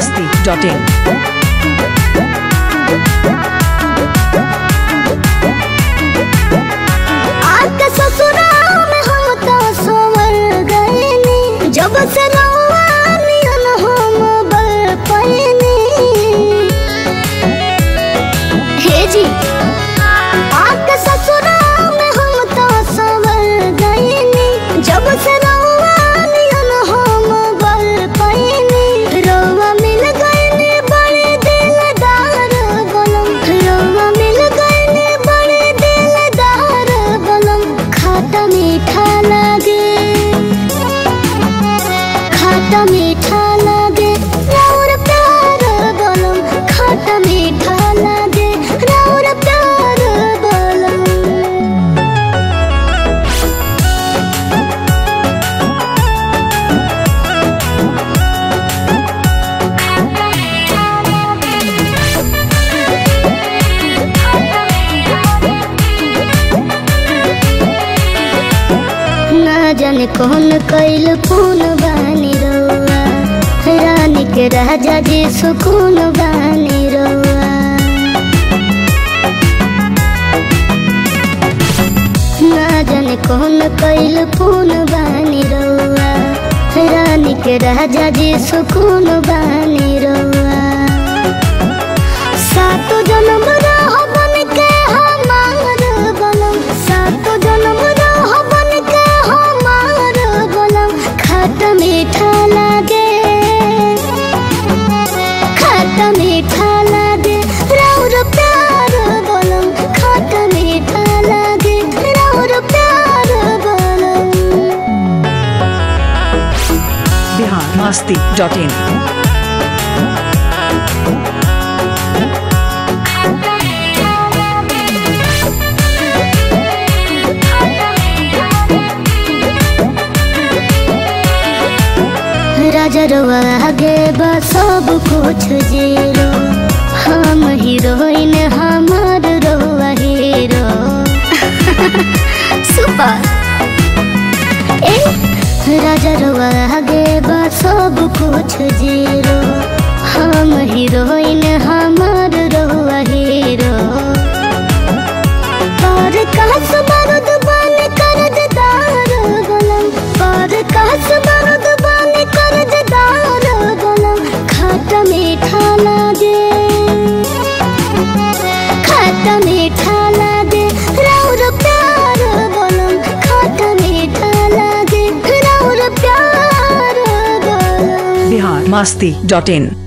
masti.in. आके ससुराल में हम तो सोवर गएनी जब से रउआ नियन हम बर पैनी हे जी आके ससुराल में हम तो सोवर गएनी जब से रउआ नियन हम बर पैनी रउआ मिल गएनी बड़े दिलदार गलम रउआ मिल गएनी बड़े दिलदार गलम खाता मीठा लागे खाता मीठा लागे राउर प्यार गलम खाता मीठा लागे राउर प्यार गलम ना जाने कौन कैल कौन बानी रउआ रानी के राजा जी सुकून बानी रउआ ना जाने कौन कैल कौन बानी रउआ रानी के राजा जी सुकून बानी रउआ सातो जन्म रह बन के हमार गलम सातो जन्म रह बन के हमार गलम खट मीठा लागे खट मीठा लागे राउर प्यार गलम खट मीठा लागे राउर प्यार गलम Bihar masti.in. राजा रवा आगे बा सब कुछ जीरो हम हीरोइन हमार रवा हीरो सुपर ए राजा रवा आगे बा सब कुछ जीरो हम हीरोइन हमार रवा हीरो पर कहस बारूद बन कर्जदार गलम पर कहस बारूद बन कर्जदार गलम खट मीठा लागे खट मीठा लागे राउर प्यार गलम खट मीठा लागे राउर प्यार गलम Bihar masti.in.